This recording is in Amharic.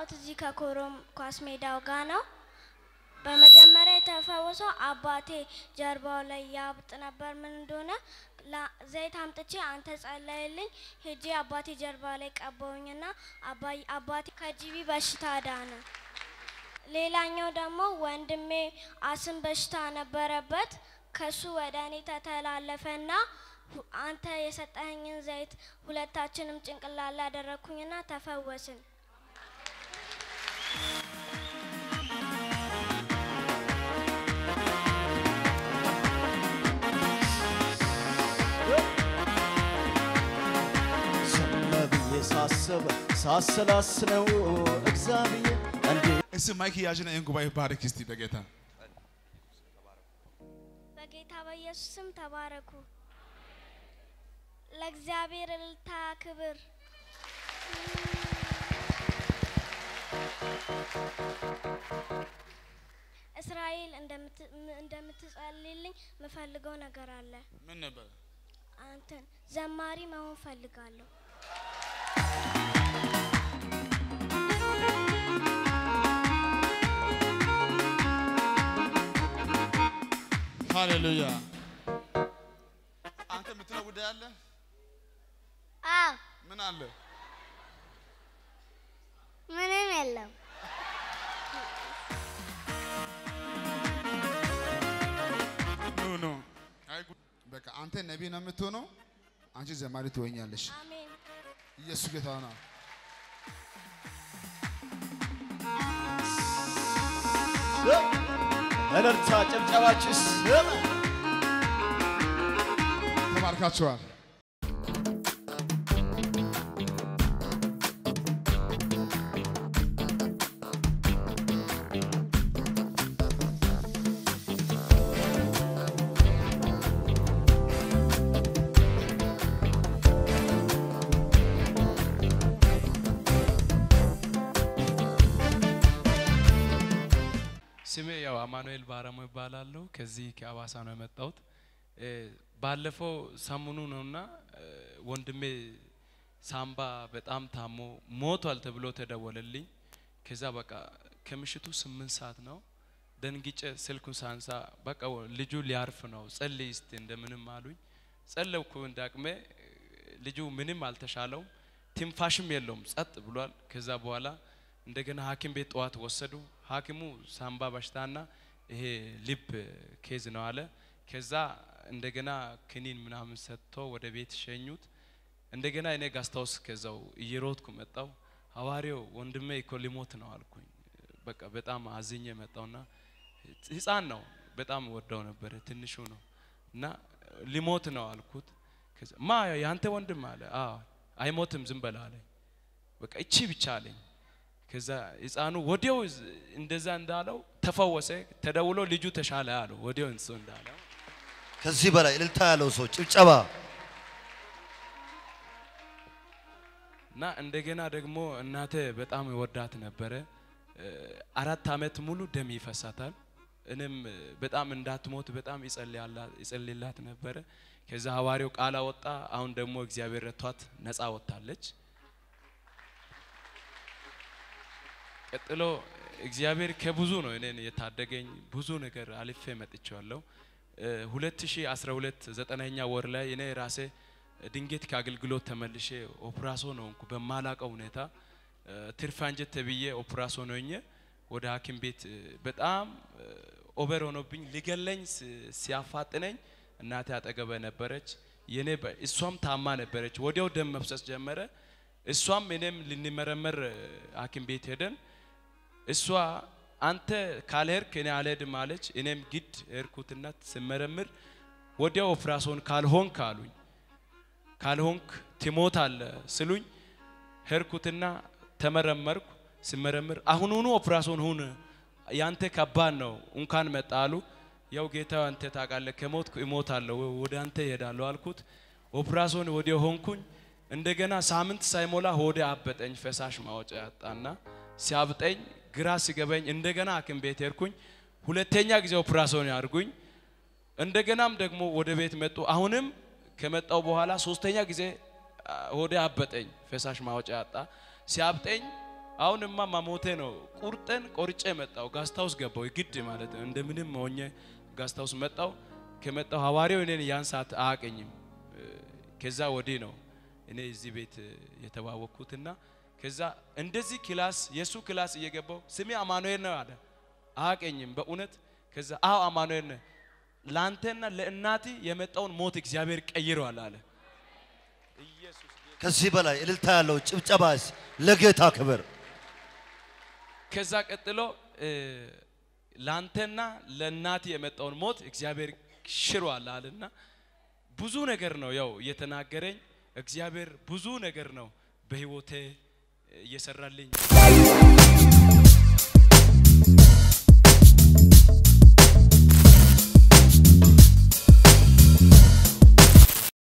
የመጣሁት እዚህ ከኮረም ኳስ ሜዳው ጋር ነው። በመጀመሪያ የተፈወሰው አባቴ ጀርባው ላይ ያብጥ ነበር። ምን እንደሆነ ላ- ዘይት አምጥቼ አንተ ጸለይልኝ ሄጄ አባቴ ጀርባ ላይ ቀባውኝና አባይ- አባቴ ከጂቢ በሽታ ዳነ። ሌላኛው ደግሞ ወንድሜ አስም በሽታ ነበረበት። ከሱ ወደ እኔ ተተላለፈና ሁ- አንተ የሰጠኸኝን ዘይት ሁለታችንም ጭንቅላት ላይ ያደረግኩኝና ተፈወስን። ዝም ብዬ ሳስብ ሳሰላስለው እግዚአብሔር እንዴ እስቲ ማይክ ያዥና ይህን ጉባኤ ባርክ እስቲ በጌታ በጌታ በኢየሱስ ስም ተባረኩ። ለእግዚአብሔር እልልታ ክብር። እስራኤል እንደምት- ም- እንደምትጸልይልኝ ምፈልገው ነገር አለ። ምን ነበር? አንተን ዘማሪ መሆን ፈልጋለሁ። ሃሌሉያ። አንተ የምትለው ጉዳይ አለ? አዎ ምን አለ? ምንም የለም። ኖ ኖ። አይ ጉ- በቃ አንተ ነቢይ ነው የምትሆነው፣ አንቺ ዘማሪ ትሆኛለሽ። አሜን። ኢየሱስ ጌታ ነው። እልልታ ጭብጨባችሁ ስም ተባርካችኋል። ስሜ ያው አማኑኤል ባረሞ ይባላለሁ። ከዚህ ከአዋሳ ነው የመጣሁት። እ፣ ባለፈው ሰሙኑ ነውና እ፣ ወንድሜ ሳምባ በጣም ታሞ ሞቷል ተብሎ ተደወለልኝ። ከዛ በቃ ከምሽቱ ስምንት ሰዓት ነው ደንግጬ ስልኩን ሳንሳ በቃ ወ- ልጁ ሊያርፍ ነው ጸልይ እስቲ እንደምንም አሉኝ። ጸለይኩ እንዳቅሜ ልጁ ምንም አልተሻለውም፣ ትንፋሽም የለውም፣ ጸጥ ብሏል። ከዛ በኋላ እንደገና ሐኪም ቤት ጠዋት ወሰዱ። ሐኪሙ ሳምባ በሽታና ይሄ ልብ ኬዝ ነው አለ። ከዛ እንደገና ክኒን ምናምን ሰጥቶ ወደ ቤት ሸኙት። እንደገና እኔ ጋስታውስ ከዛው እየሮጥኩ መጣው። ሐዋርያው ወንድሜ እኮ ሊሞት ነው አልኩኝ። በቃ በጣም አዝኜ መጣውና ህፃን ነው በጣም ወደው ነበረ ትንሹ ነው እና ሊሞት ነው አልኩት። ከዛ ማ ያንተ ወንድም አለ። አዎ አይሞትም ዝም በል አለኝ። በቃ እቺ ብቻ አለኝ። ከዛ ህፃኑ ወዲያው ዝ- እንደዛ እንዳለው ተፈወሰ። ተደውሎ ልጁ ተሻለ አለው። ወዲያው እንሱ እንዳለው ከዚህ በላይ እልልታ ያለው ሰው ጭብጨባ እና እንደገና ደግሞ እናቴ በጣም ወዳት ነበረ። እ፣ አራት አመት ሙሉ ደም ይፈሳታል። እኔም እ፣ በጣም እንዳትሞት በጣም ይጸልያላ- ይጸልይላት ነበረ። ከዛ ሐዋርያው ቃል አወጣ። አሁን ደግሞ እግዚአብሔር ረቷት ነፃ ወጥታለች። ቀጥሎ እግዚአብሔር ከብዙ ነው እኔን የታደገኝ ብዙ ነገር አልፌ መጥቼዋለሁ። እ፣ 2012 ዘጠነኛ ወር ላይ እኔ ራሴ ድንገት ከአገልግሎት ተመልሼ ኦፕራሶን ሆንኩ በማላቀው ሁኔታ እ፣ ትርፍ አንጀት ተብዬ ኦፕራሶን ሆኜ ወደ ሐኪም ቤት እ፣ በጣም እ፣ ኦቨር ሆኖብኝ ሊገለኝ ስ- ሲያፋጥነኝ እናቴ አጠገበ ነበረች። የኔ በ- እሷም ታማ ነበረች። ወዲያው ደም መፍሰስ ጀመረ። እሷም እኔም ልንመረመር እ፣ ሐኪም ቤት ሄደን እሷ አንተ ካልሄድክ እኔ አልሄድም አለች። እኔም ግድ ሄድኩትና ስመረምር ወዲያው ኦፕራሶን ካልሆንክ አሉኝ። ካልሆንክ ትሞታለ ስሉኝ ሄድኩትና ተመረመርኩ። ስመረምር አሁኑኑ ኦፕራሶን ሁን ያንተ ከባድ ነው እንኳን መጣ አሉ። ያው ጌታ አንተ ታውቃለህ ከሞትኩ እሞታለሁ ወደ አንተ እሄዳለሁ አልኩት። ኦፕራሶን ወዲያው ሆንኩኝ። እንደገና ሳምንት ሳይሞላ ሆዴ አበጠኝ፣ ፈሳሽ ማውጫ ያጣና ሲያብጠኝ ግራ ሲገበኝ እንደገና ሐኪም ቤት ሄድኩኝ። ሁለተኛ ጊዜ ኦፕራሶን ያርጉኝ። እንደገናም ደግሞ ወደ ቤት መጡ። አሁንም ከመጣው በኋላ ሶስተኛ ጊዜ አ፣ ሆዴ አበጠኝ፣ ፈሳሽ ማውጫ ያጣ። ሲያብጠኝ አሁንማ መሞቴ ነው። ቁርጠን ቆርጬ መጣው። ጋስታውስ ገባው ግድ ማለት ነው። እንደምንም ሆኜ ጋስታውስ መጣው። ከመጣው ሐዋርያው እኔን ያን ሰዓት አያቀኝም። ከዛ ወዲህ ነው እኔ እዚህ ቤት የተዋወቅኩትና ከዛ እንደዚህ ክላስ የሱ ክላስ እየገባው ስሜ አማኑኤል ነው አለ። አያቀኝም በእውነት ከዛ አዎ አማኑኤል ነው ለአንተና ለእናቲ የመጣውን ሞት እግዚአብሔር ቀይረዋል አለ። ኢየሱስ ከዚህ በላይ እልልታ ያለው ጭብጨባስ ለጌታ ክብር። ከዛ ቀጥሎ እ፣ ላንተና ለእናት የመጣውን ሞት እግዚአብሔር ሽሯል አለና ብዙ ነገር ነው ያው እየተናገረኝ እግዚአብሔር ብዙ ነገር ነው በህይወቴ እየሰራልኝ